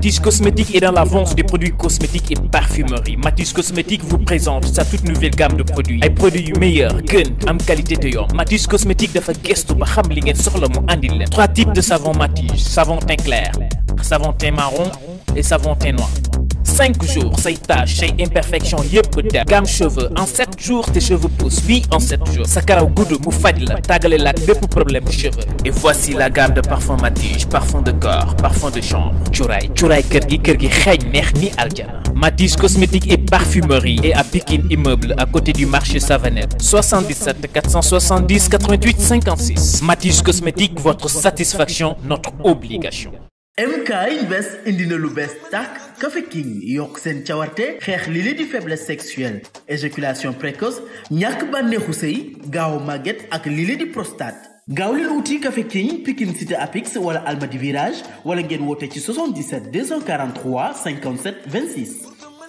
Matisse Cosmétique est dans la vente des produits cosmétiques et parfumerie Matisse Cosmétique vous présente sa toute nouvelle gamme de produits ay produits yu meilleur gën am qualité te yomb Matisse Cosmétique dafa gëstu ba xam li ngeen soxla mu andil leen trois types de savon Matisse savon teint clair savon teint marron et savon teint noir cinq jours say taches say imperfection yëpp der gamme cheveux en sept jours tes cheveux poussent oui en sept jours sa karaw gudd mu faj la tàggale la ak bépp problème cheveux et voici la gamme de parfum Matige parfum de corps parfum de chambre cuuraay cuuraay kër gi kër gi xeeñ neex ni aljana Matige cosmétique et parfumerie et à Pikine immeuble à côté du marché Savanette 77 470 88 56 Matige cosmétique votre satisfaction notre obligation MK Invest indi na lu bees tàkk Café King yokk seen cawarte xeex li li di faiblesse sexuelle éjaculation précoce ñàkk bànneexu sëy gaaw màgget ak li li di prostate gaaw leen wuti Café King Pikine Cité Apix wala Almadi Virage wala ngeen woote ci 77 243 57 26.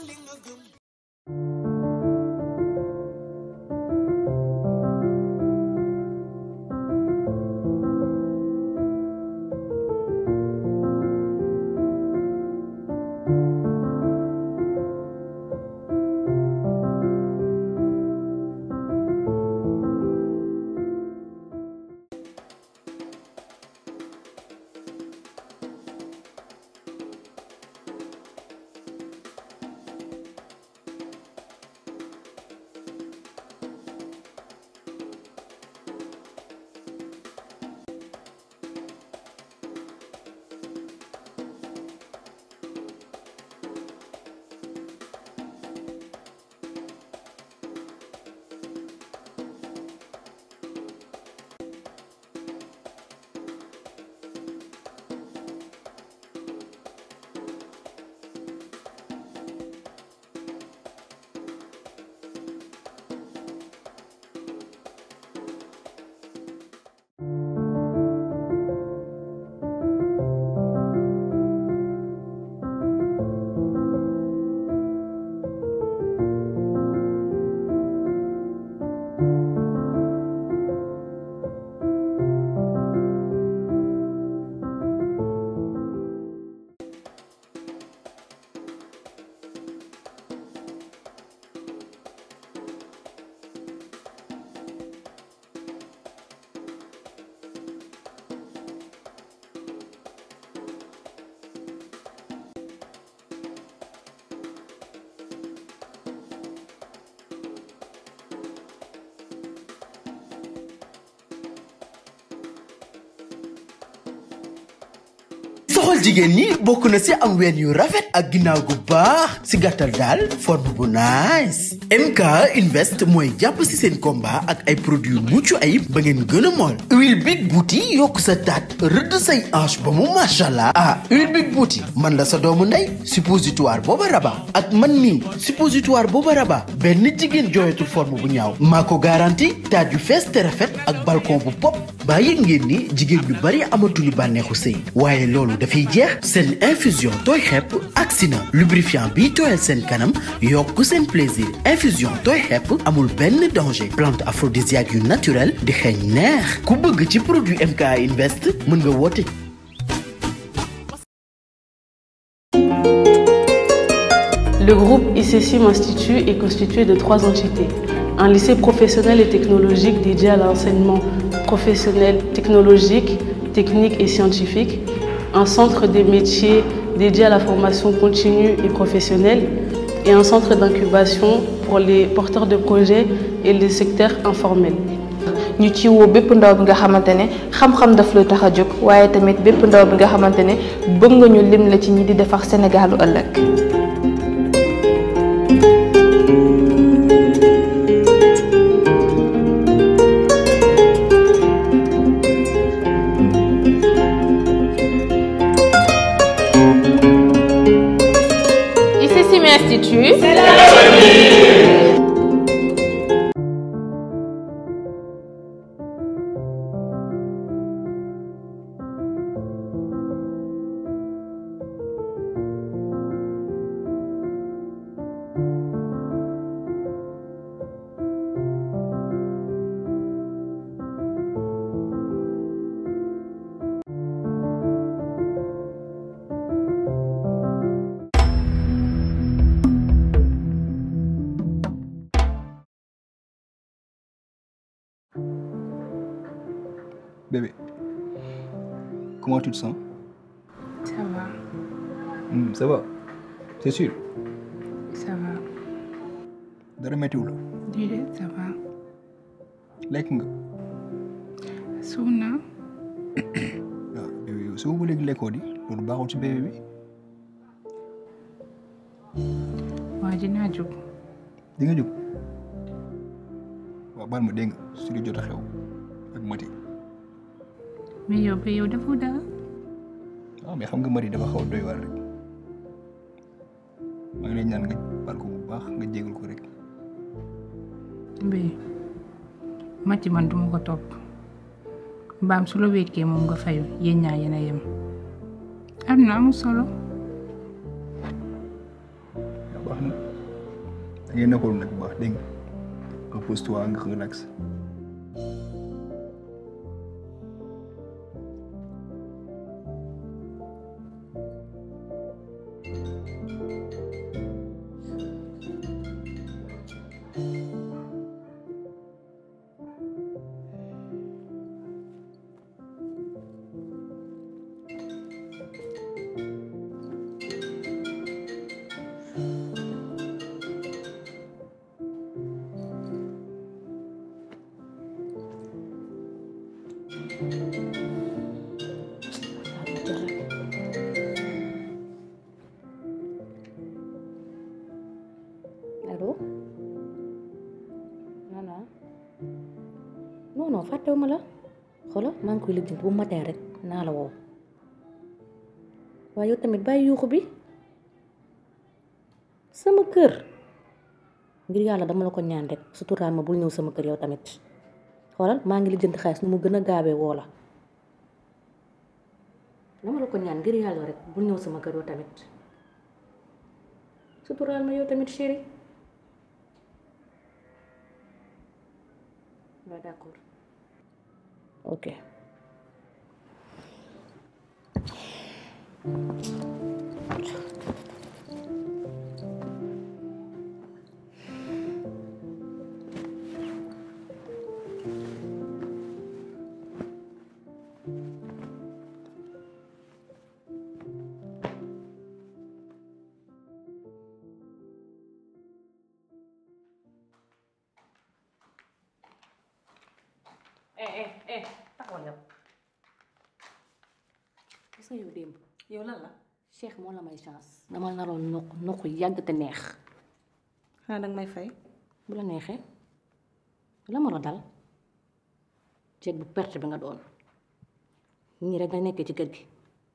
soxal jigéen ñi bokk na si am ween yu rafet ak ginnaaw gu baax si gàttal daal forme bu nice MK Invest mooy jàpp si seen combat ak ay produits mucc ayib ba ngeen gën a mool huile big bouti yokk sa taat rëdd say hanche ba mu machallah ah huile big bouti man la sa doomu ndey suppositoire booba raba ak man mii suppositoire booba raba benn jigéen jooyatul forme bu ñaaw maa ko garanti taat yu fees te rafet ak balcon bu pop baa yëg ngeen ni jigéen ñu bari amatuñu bànneexu sëy waaye loolu dafay jeex seen infusion tooy xepp agsi na lubrifiant bii tooyal seen kanam yokk seen plaisir infusion tooy xepp amul benn danger plante aphrodisiaque yu naturel di xeeñ neex ku bëgg ci produit MK Invest mën nga woote Le groupe ICSIM Institut est constitué de trois entités. Un lycée professionnel et technologique dédié à l'enseignement professionnel, technologique, technique et scientifique. Un centre des métiers dédié à la formation continue et professionnelle. Et un centre d'incubation pour les porteurs de projets et les secteurs informels. ñu ci woo bépp ndaw bi nga xamante ne xam-xam daf la tax a jóg waaye tamit bépp ndaw bi nga xamante ne bëgg nga ñu lim la ci ñi di defar Sénégalu ëllëg. ICSIM Institut. comment tu te sens Ça va, Hmm, ça va c'est sûr ça va. dara méttiwul Déedéet, ça va. lekk nga Suur naa. waaw yow yow soo ba léegi lekkoo di loolu baaxul ci bébé bi waa dinaa jóg. di nga jóg waaw baal ma dégg nga su di jot a xew ak mati mais yow ba yow defoo dara. waaw mais xam nga mati dafa xaw a doy waar rek maa ngi lay ñaan nga baal ko bu baax nga jégal ko rek Mbaye Mati man duma ko topp mbaam su la wékkee moom nga fayu yéen ñaa yéen a yem am na amul solo waaw baax na da ngay nekkoon nag bu baax dégg nga repose-toi nga relax allo nana non non fàttewuma la xoola maa ngi koy lijjanti bu matin rek naa la woo waaye yow tamit bàyyi yuuxu bi sama kër ngir yàlla dama la ko ñaan rek suturaal ma bul ñëw sama kër yow tamit xoolal maa ngi lijjanti xaalis nu mu gën a gaawee woo la dama la ko ñaan ngir yàlla rek bul ñëw sama kër yow tamit suturaal ma yow tamit chéri waaw d'accord ok eh eh eh taxawal yow gis nga yow démb yow lan la Cheikh moo la may chance dama naroon noq noq yàgg te neex xanaa danga may fay bu la neexee la ma la dal jeeg bu perte bi nga doon ñii rek nga nekkee ci kër gi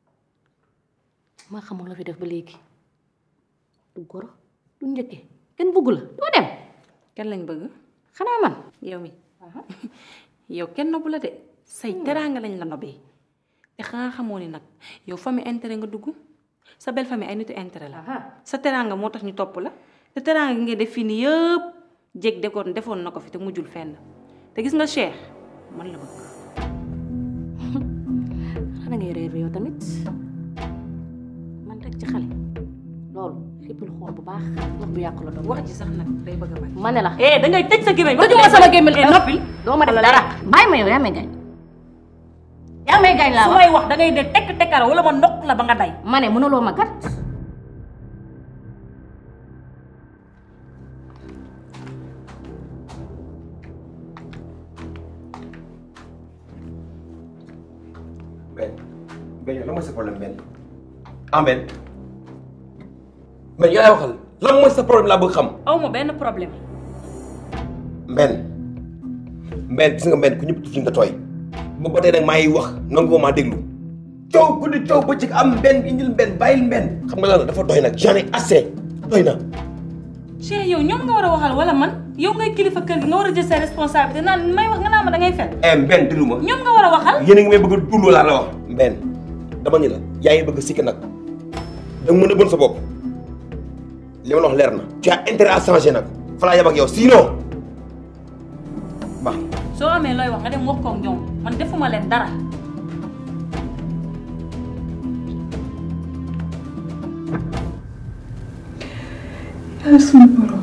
maa xamul la fi def ba léegi du goro du njëkke kenn bëggu la doo dem kenn lañ bëgg xanaa man yow mi yow kenn nobbu la de say teraanga lañ la nobee te xanaa xamoo ni nag yow famille intérêt nga dugg sa belle famille ay nitu intérêt la sa teraanga moo tax ñu topp la te teraanga gi ngay def fii nii yëpp jég dekoon defoon na ko fi te mujjul fenn te gis nga Cheikh man la bëgg xanaa ngay rêve yow tamit man rek ci xale loolu xippil xool bu baax wax bu yàqu la doon wax ji sax nag day bëgg a bañ ma ne la eh da ngay tëj sa gémmiñ tëjuma sama gémmiñ eh noppil doo ma def dara bàyyi ma yow yaa may gaañ yaa may gaañ laa su wax may wax da ngay de tekk tekkara wala ma ndokk la ba nga day ma ne mënuloo ma kat Ben Ben yow lan mooy sa problème Ben ah Ben Ben yow laay waxal lan mooy sa problème laa bëgg xam aw ma benn problème Ben Ben gis nga Ben ku ñëpp tuuti nga tooy ba ba tey nag maa ngi wax nangu maa déglu coow guddi coow bëccëg am Ben indil Ben bàyyil Ben xam nga lan la dafa doy nag j'en ai assez doy na Cheikh yow ñoom nga war a waxal wala man yow ngay kilifa kër gi nga war a jël sa responsabilité naan may wax nga naa ma da ngay fen eh Ben déglu ma ñoom nga war a waxal yéen a ngi may bëgg a tulloo laa la wax Ben dama ni la yaa ngi bëgg a sikk nag da nga mën a bon sa bopp li ma la wax leer na tu as intérêt à changer nag fa laa yab ak yow sinon baax soo amee looy wax nga dem wax koog ñoom man defuma leen dara yàlla suñu borom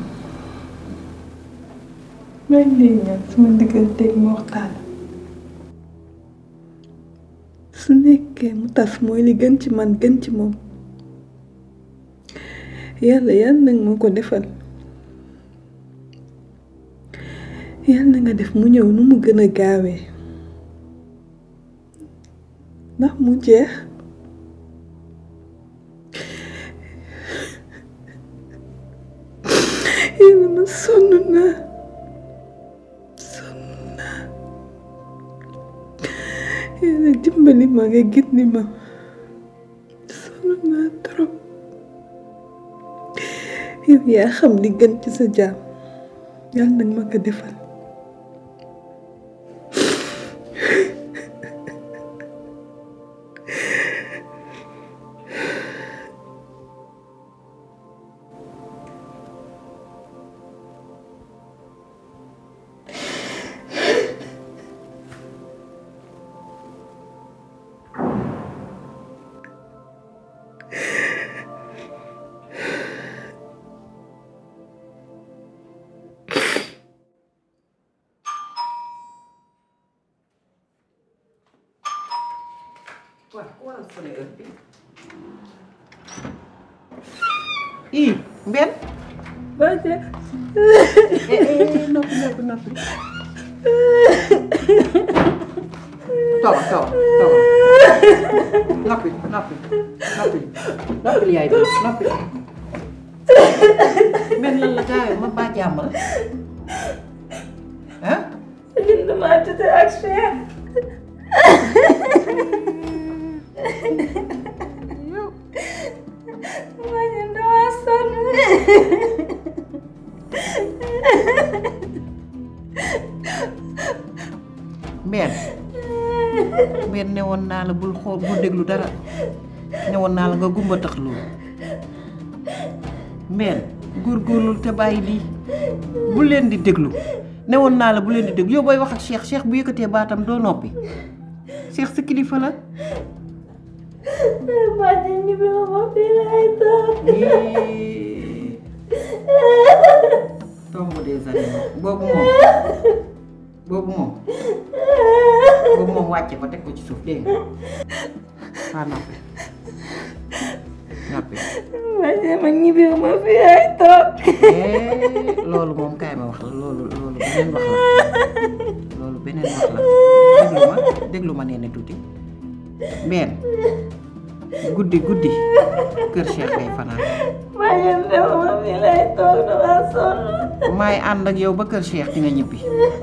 maa ngi lay ñaan sama digganteeg Mortalla su nekk fekkee mu tas mooy li gën ci man gën ci moom yàlla yàlla nag moo ko defal yàlla na nga def mu ñëw nu mu gën a gaawee ndax mu jeex yàlla ma sonn naa sonn naa yàlla dimbali ma nga gindi ma sonn naa trop yow yaa xam li gën ci sa jaam yàlla nag ma ko defal waaw ku waral sonné heure bi ii mbenn Baje noppi noppi noppi tawa tawa tawa noppi noppi noppi noppi yaay bi noppi mbenn lan la gaawee ma baa jàmm la ah ñun dama tëdd ak Cheikh Baje dama sonn mbenn mbenn newoon naa la bul xool bul déglu dara newoon naa la nga gumba tax loolu mbenn góorgóorlul te bàyyi lii bu leen di déglu newoon naa la bu leen di déglu yow booy wax ak Cheikh Cheikh bu yëkkatee baatam doo noppi Cheikh sa kilifa la Baje ñibbi ma ma fii lay toog tomb des animaux boobu moom boobu moom boobu moom wàcce ko teg ko ci suuf dégg nga waa noppi noppi Baje ma ñibbi ma fii lay toog Eh, loolu moom kaay ma wax la loolu loolu beneen wax la loolu beneen wax la déglu ma déglu ma nee na tuuti benn guddi guddi kër Cheikh ngay fanaan Baje ma fii lay toog dama sonn maay ànd ak yow ba kër Cheikh di nga ñibbi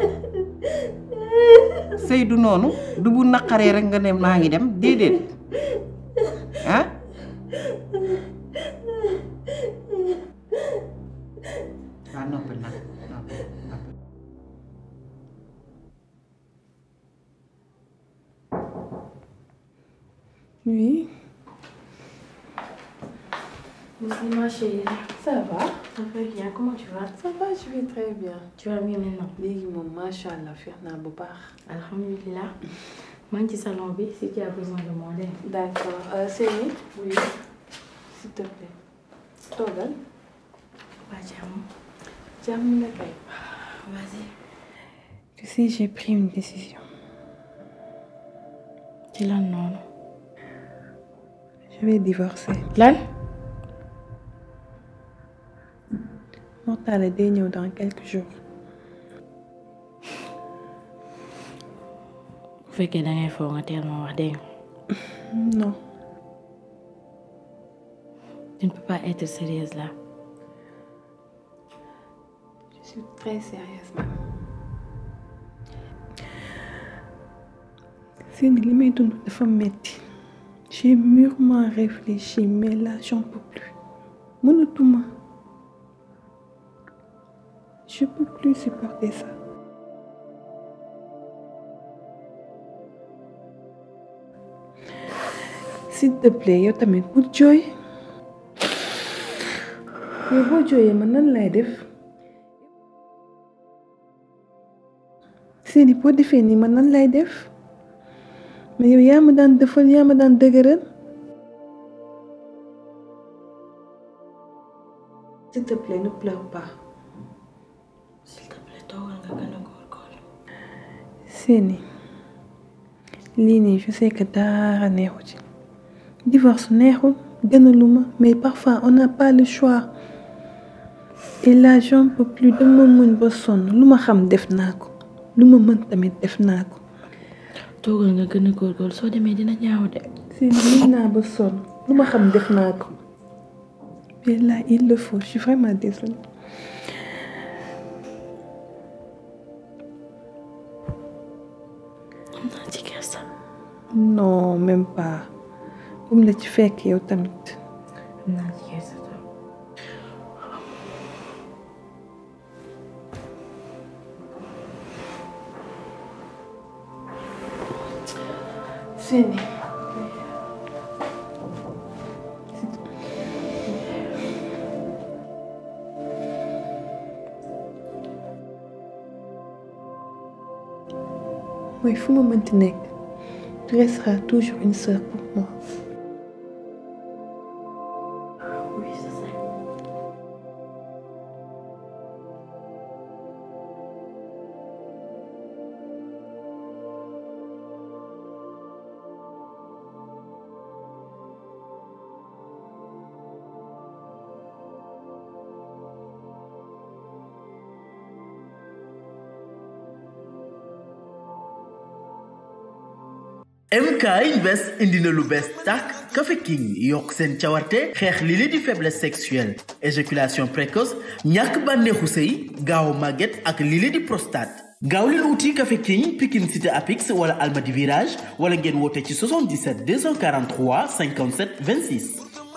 sëy du noonu du bu naqaree rek nga ne maa ngi dem déedéet ah waa noppi nag noppi noppi Oui. Bonjour ma chérie. Ça va Ça va bien, comment tu vas Ça va, je vais très bien. Tu vas mieux maintenant léegi moom macha allah feex naa bu baax. Alhamdulillah. maa ngi ci salon bi si tu as besoin de moi dégg nga. D'accord. Euh, Séni Oui. S'il te plaît. Toogal. waa jàmm. Jàmm na kay. Vas-y. Tu sais, j'ai pris une décision. ci lan noonu. Je vais divorcer. lan. Mortale day ñëw dans quelques jours. bu fekkee da ngay foo nga teel ma wax dégg nga. Non. tu ne peux pas être sérieuse là. Je suis très sérieuse, maman. Séni li may dund dafa metti. J'ai mûrement réfléchi mais là j'en peux plus. Mënatuma. Je peux plus supporter ça. S'il te plaît yow tamit bul jooy. yow boo jooyee man nan lay def. Séni boo defee nii man nan lay def. mais yow yaa ma daan defal yaa ma daan dëgëral. S'il te plaît ne pleure pas. s'il te plaît toogal nga gën a góorgóorlu. Séni lii nii je sais que dara neexu ci divorce neexul gënaluma mais parfois on n'a pas le choix et là j'en peux plus dama muñ ba sonn lu ma xam def naa ko lu ma mën tamit def naa ko toogal nga gën a góorgóorlu soo demee dina ñaaw de si muñ naa ba sonn lu ma xam def naa ko mais là il le faut je suis vraiment désolée am naa ci kersa non même pas bu mu la ci fekk yow tamit am naa ci kersa trop Sini mooy fu ma mënti nekk tu resteras toujours une sœur pour moi. oui c'est ça MK Invest indi na lu bees tàkk Café King yokk seen cawarte xeex li li di faiblesse sexuelle éjaculation précoce ñàkk bànneexu sëy gaaw màgget ak li li di prostate gaaw leen wuti Café King Pikine Cité Apix wala Almadi Virage wala ngeen woote ci 77 243 57 26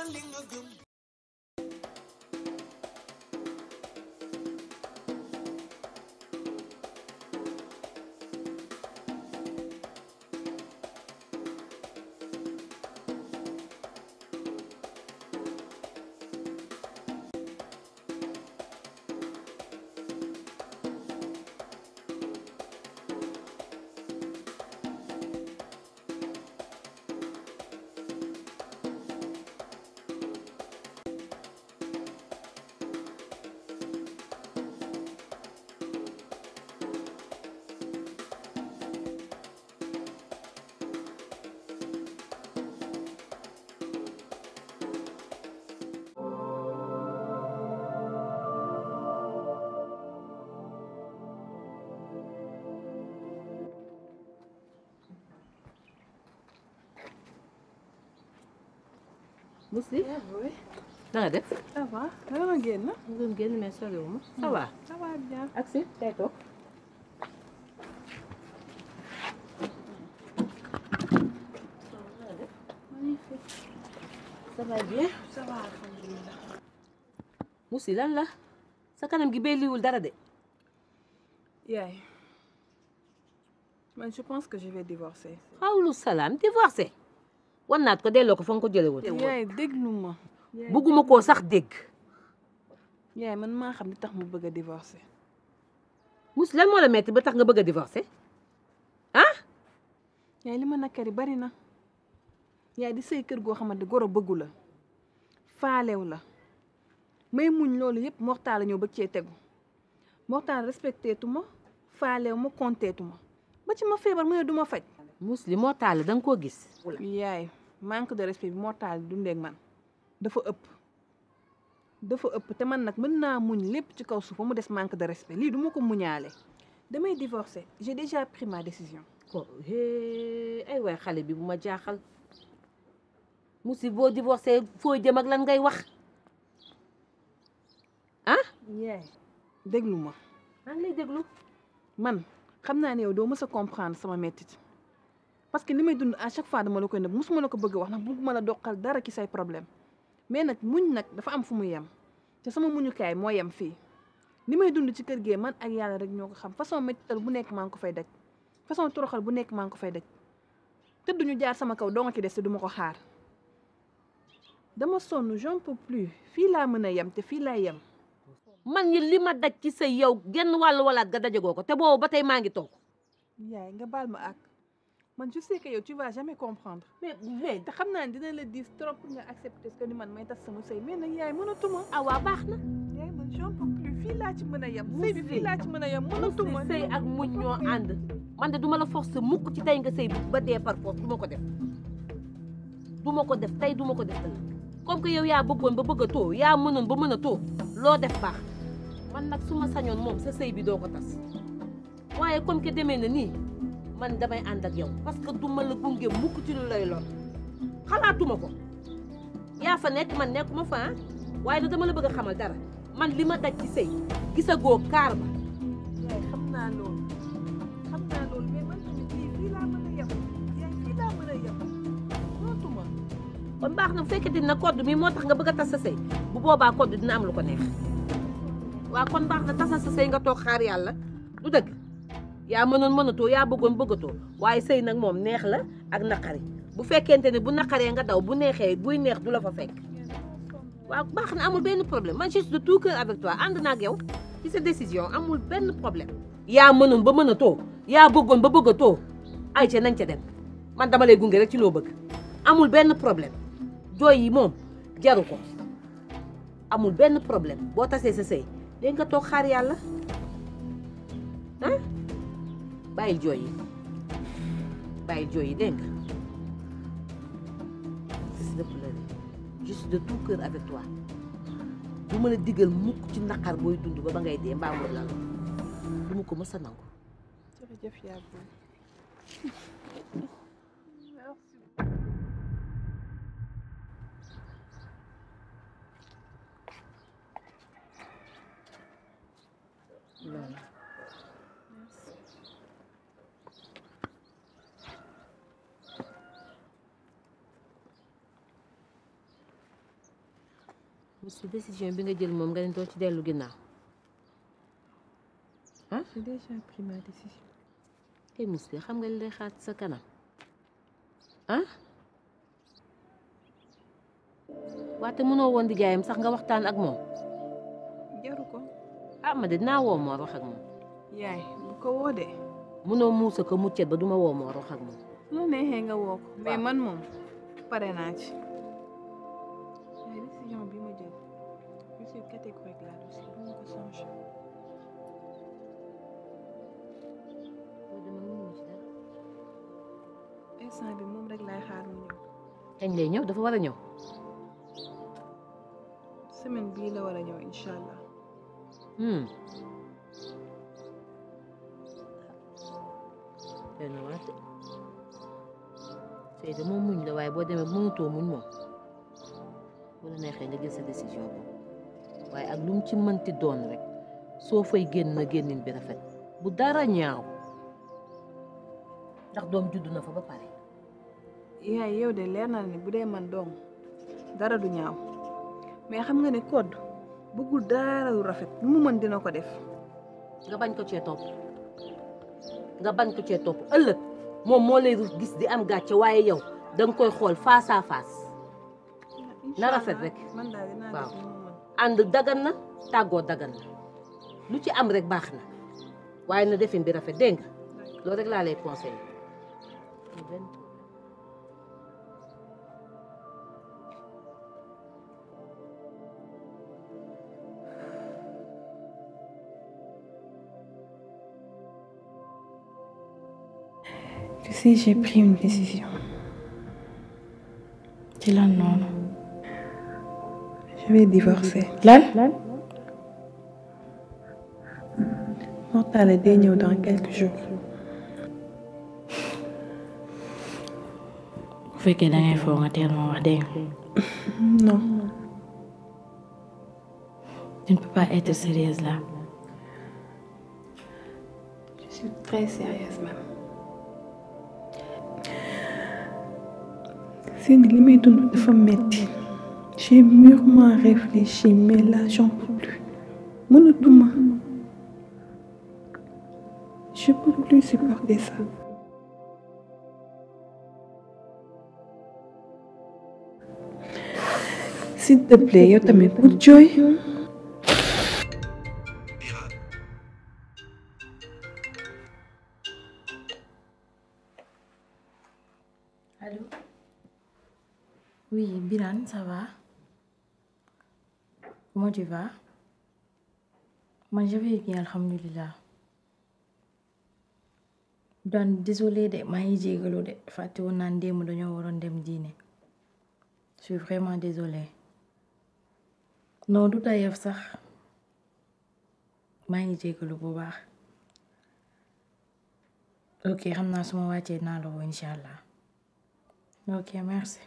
Mously na nga def ça va dama ma génn. nga doon génn mais soriwuma ça va ça va bien. ak si tey toog ça va bien ça va alhamdulilah. Mously lan la sa kanam gi belliwul dara de yaay man je pense que je vais divorcer. xawlu salaam divorcé wan naat ko delloo ko fa nga ko jële woon yaay déglu ma. bugguma koo sax dégg yaay man maa xam li tax mu bëgg a divorcer. Mously lan moo la metti ba tax nga bëgg a divorcé ah yaay li ma nakkari bari na yaay di sëy kër goo xamante goro bëggu la faalew la may muñ loolu yëpp mortaal la ñëw bëgg cee tegu mortaal respecté tu ma faalew ma konteetu ma ba ci ma feebar mu ne du ma faj. Mously moo taal da nga koo gis yaay manque de respect bi mortaal dundee ak man dafa ëpp dafa ëpp te man nag mën naa muñ lépp ci kaw suuf ba mu des manque de respect lii du ma ko muñaale damay divorcer j'ai déjà pris ma décision. ko hee ay waay xale bi bu ma jaaxal Mously boo divorcé foo jëm ak lan ngay wax ah yaay déglu ma maa ngi lay déglu man xam naa ne yow doo mës a comprendre sama mettit parce que li may dund à chaque fois dama la koy nëbb musuma la ko bëgg a wax ndax bëgguma la doqal dara ci say problème mais nag muñ nag dafa am fu mu yem te sama muñukaay moo yem fii li may dund ci kër gee man ak yàlla rek ñoo ko xam façon mettital bu nekk maa ngi ko fay daj façon toroxal bu nekk maa ngi ko fay daj te duñu jaar sama kaw doo nga ci des te duma ko xaar dama sonn j'en peux plus fii laa mën a yem te fii laa yem man ñi li ma daj ci sa yow genn wàllu walaat ga dajagoo ko te boobu ba tey maa ngi toog yaay nga baal ma ak man je sais que yow tu vas jamais comprendre. mais mais te xam naa ne dina la diis trop pour nga accepter que ni man may tas sama sëy mais nag yaay mënatuma. ah waa baax na. yaay man j'en peux plus fii laa ci mën a yem. sëy bi fii laa ci mën a yem mënatuma. sëy ak muñ ñoo ànd man de duma la forcer mukk ci tey nga sëy ba dee par force du ma ko def du ma ko def tey du ma ko def ëllëg comme que yow yaa bëggoon ba bëgg a too yaa mënoon ba mën a too loo def baax man nag su ma sañoon moom sa sëy bi doo ko tas waaye comme que demee na nii man damay ànd ak yow parce que du ma la gunge mukk ci lu lay lor xalaatuma ko yaa fa nekk man nekkuma fa ah waaye nag dama la bëgg a xamal dara man li ma daj ci sëy gisagoo kaar ba yaay xam naa loolu xam naa loolu mais man tamit fii fii laa mën a yem yaay fii laa mën a yem mënatuma. kon baax na bu fekkee dina kodd mi moo tax nga bëgg a tas sa sëy bu boobaa kodd dina am lu ko neex waaw kon baax na tasal sa sëy nga toog xaar yàlla du dëgg yaa mënoon mënatoo yaa bëggoon bëggatoo waaye sëy nag moom neex la ak naqari bu fekkente ne bu naqaree nga daw bu neexee buy neex du la fa fekk waaw baax na amul benn problème man je suis de tout cœur avec toi ànd naa ak yow ci sa décision amul benn problème yaa mënoon ba mënatoo yaa bëggoon ba bëggatoo ay ca nañ ca dem man dama lay gunge rek ci loo bëgg amul benn problème jooy yi moom jaru ko amul benn problème boo tasee sa sëy léegi nga toog xaar yàlla ah bàyyil jooy yi bàyyil jooy yi dégg nga cesse de pleurer je suis de tout cœur avec toi du ma la digal mukk ci naqar booy dund ba ba ngay dee mbaa mu lal du ma ko mës a nangu jërëjëf yaa booy. loolu monsieur décision bi nga jël moom nga ne doo ci dellu ginnaaw ah j'ai déjà pris ma décision. kay monsieur xam nga li lay xaar ci sa kanam ah waate mënoo woon di jaayam sax nga waxtaan ak moom jaru ko. ah ma de dinaa woo Mor wax ak moom yaay bu ko woo de. mënoo muusa ko muccet ba duma woo Mor wax ak moom su la neexee nga woo ko. mais man moom pare naa ci. yaay décision bi ma jël je suis catégorique là-dessus bu ma ko changer. instant bi moom rek laay xaar mu ñëw. kañ lay ñëw dafa war a ñëw semaine bii la war a ñëw incha allah. hmm benn waate sëy de moom muñ la waaye boo demee mënutoo muñ moom bu la neexee nga jël sa décision boobu waaye ak lu mu ci mënti doon rek soo fay génn na génnin bi rafet bu dara ñaaw ndax doom judd na fa ba pare yaay yow de leer na ni bu dee man doom dara du ñaaw mais xam nga ne code bëggul dara lu rafet lu mu mën dina ko def. nga bañ ko cee topp nga bañ ko cee topp ëllëg moom moo lay gis di am gàcce waaye yow danga koy xool face à face na rafet rek man daal dinaa waaw def lu mu mën. ànd dagan na tàggoo dagan na lu ci am rek baax na waaye na defin bi rafet dégg nga loolu rek laa lay conseillé Tu sais, j'ai pris une décision. ci lan noonu. Je vais divorcer. lan. Mortale day ñëw dans quelques jours. bu fekkee da ngay foog nga teel ma wax dégg nga. Non. Tu ne peux pas être sérieuse là. Je suis très sérieuse même. C'est li may dund dafa metti. J'ai mûrement réfléchi mais là j'en peux plus. Mënatuma. Je peux plus supporter ça. S'il te plaît, yow tamit pour jooy. Birane ça va comment tu vas man je vais bien alhamdulilah daan désolé de maa ngi jégalu de fàtte woon naan démb dañoo waroon dem diine je suis vraiment désolée non du tayef sax maa ngi jégalu bu baax ok xam naa su ma wàccee naa la woo incha allah ok merci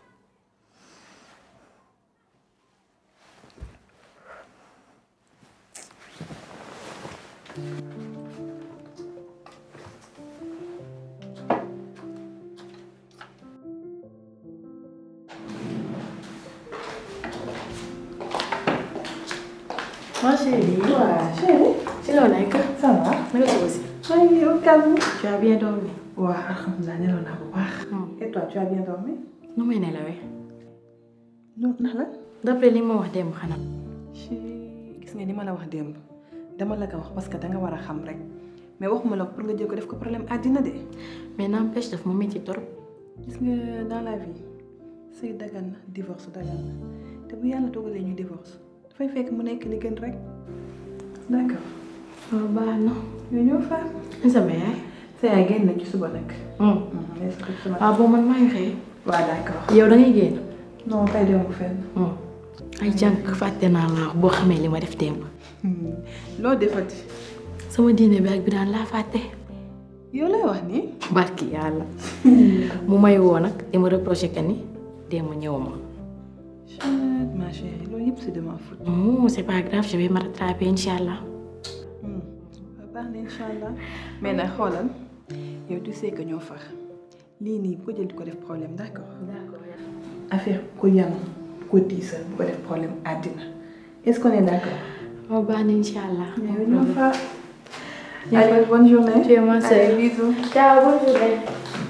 Ma chérie. Ouais, chérie. ci loo nekk. Ça va. naka suba si. maa ngi au calme. tu as bien dormi. waaw alhamdulilah nelaw naa bu baax. et toi tu as bien dormi. nu may nelawee. loolu ndax la. d'après li ma wax démb xanaa. gis nga ni ma la wax démb dama la ko wax parce que danga war a xam rek mais waxuma la pour nga jël ko def ko problème àddina de. mais n'empêche daf ma métti trop. gis nga dans la vie sëy dagan na divorce dagan na te bu yàlla dogalee ñu divorce dafay fekk mu nekk li gën rek d'accord. waaw baax na. ñu ñëw fa. sama yaay. sa yaay génn na ci suba nag. ah bon man maa ngi xëy. waaw d'accord. yow da ngay génn. non tey demu fenn. ay jànk fàtte naa la boo xamee li ma def démb. loo defati. sama diine bi ak bi daan laa fàtte. yow lay wax nii. barki yàlla. mu may woo nag di ma reproché que ni démb ñëwuma. ma chérie loolu yëpp c'est de ma faute. non c'est pas grave je vais me rattraper incha allah. waaw baax na incha allah mais nag xoolal yow tu sais que ñoo far lii nii bu ko jël di ko def problème d'accord. d'accord affaire ku yanu ku diisal bu ko def problème àddina est-ce qu'on est d'accord. waaw baax na incha allah. yow ñoo far. allez bonne journée. tu es ma sœur. allez bisous. ciao bonne journée.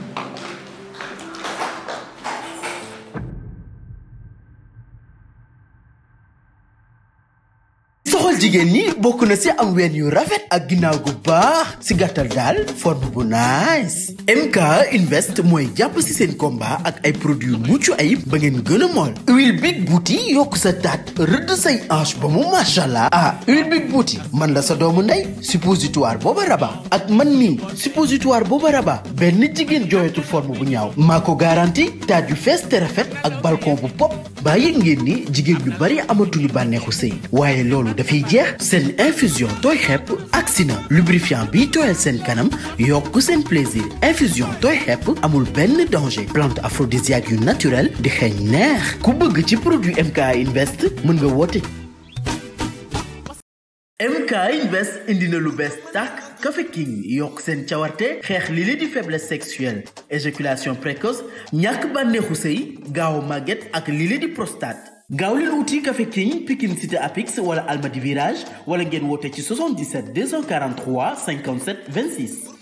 soxal jigéen ñi bokk na ci am ween yu rafet ak ginnaaw gu baax ci gàttal daal forme bu nice MK Invest mooy jàpp ci seen combat ak ay produits mucc ayib ba ngeen gën a mool huile big bouti yokk sa taat rëdd say hanche ba mu machallah ah huile big bouti man la sa doomu ndey suppositoire booba raba ak man mii suppositoire booba raba benn jigéen jooyatul forme bu ñaaw maa ko garanti taat yu fees te rafet ak balcon bu pop baa yëg ngeen ni jigéen ñu bari amatuñu bànneexu sëy waaye loolu dafay jeex seen infusion tooy xepp agsi na lubrifiant bii tooyal seen kanam yokk seen plaisir infusion tooy xepp amul benn danger plante aphrodisiaque yu naturel di xeeñ neex ku bëgg ci produit MK Invest mën nga woote MK Invest indi na lu bees tàkk Café King yokk seen cawarte xeex li li di faiblesse sexuelle éjaculation précoce ñàkk bànneexu sëy gaaw màgget ak li li di prostate gaaw leen wuti Café King Pikine Cité Apix wala Almadi Virage wala ngeen woote ci 77 243 57 26